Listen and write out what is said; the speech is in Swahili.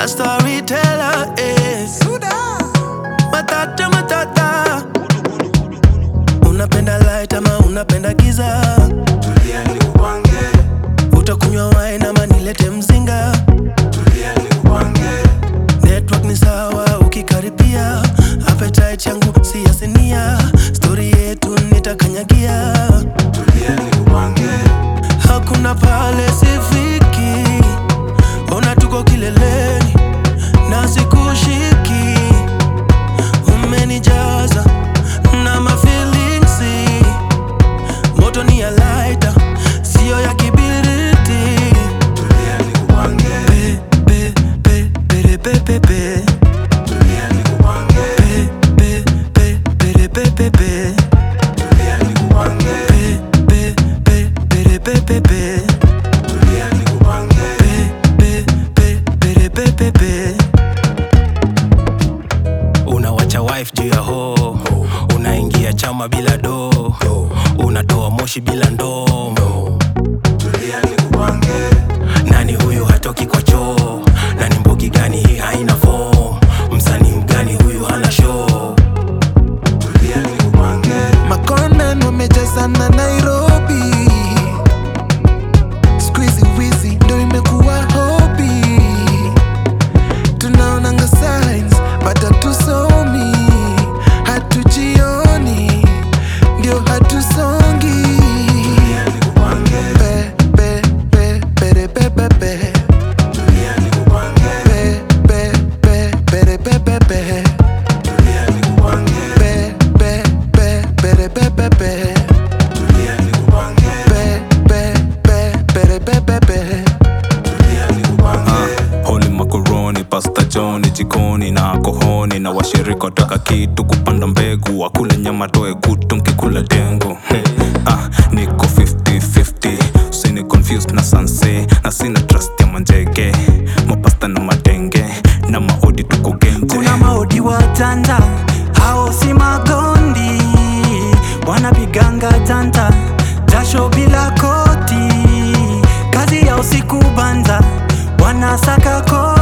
a storyteller eh. Matata matata, unapenda light ama unapenda giza? Tulia nikupange, Utakunywa wine ama nilete mzinga? tulia nikupange, Network ni sawa ukikaribia, appetite yangu si ya sinia, story yetu nitakanyagia, tulia nikupange, hakuna pale sifiki, ona tuko kileleni na sikushiki, umenijaza na mafilingsi, moto ni ya lighter, sio ya kibiriti. tulia nikupange, Pe, pe, pe, pe, pe, pe, pe. tulia nikupange, Pe, pe, pe, pe, pe, pe, pe. tulia nikupange, Pe, pe, pe, pe, pe, pe, pe. tulia nikupange, Pe, pe, pe, pe, pe, pe. Unawacha wife juu ya ho, unaingia chama bila do, unatoa moshi bila ndoo. tulia nikupange, Nani huyu hatoki kwa choo? Nani mbogi gani hii haina form? Msanii mgani huyu hana show? tulia nikupange, Makonan wamejazana Nairobi, squeezy wizi ndo imekuwa hobi. Tunaonanga signs but hatusomi, hatujioni ndio hatusongi. tulia nikupange, Pe, pe, pe, pere, pe, pe, pe. tulia nikupange, Pe, pe, pe, pere, pe, pe, pe. tulia nikupange, Pe, pe, pe, pere, pe, pe, pe. tulia nikupange, Pe, pe, pe, pere, pe, pe, pe. tulia nikupange, Holy macaroni, pasta John jikoni na kohoni na washirika wataka kitu kupanda mbegu wakule nyama toe kutu mkikula dengu hey, ah, niko 50-50 usini confused na sanse na sina trust ya manjege mapasta na madenge na maodi tuko genje kuna maodi watanda hao si magondi wanapiganga tanta jasho bila koti kazi ya usiku banza wanasaka kodi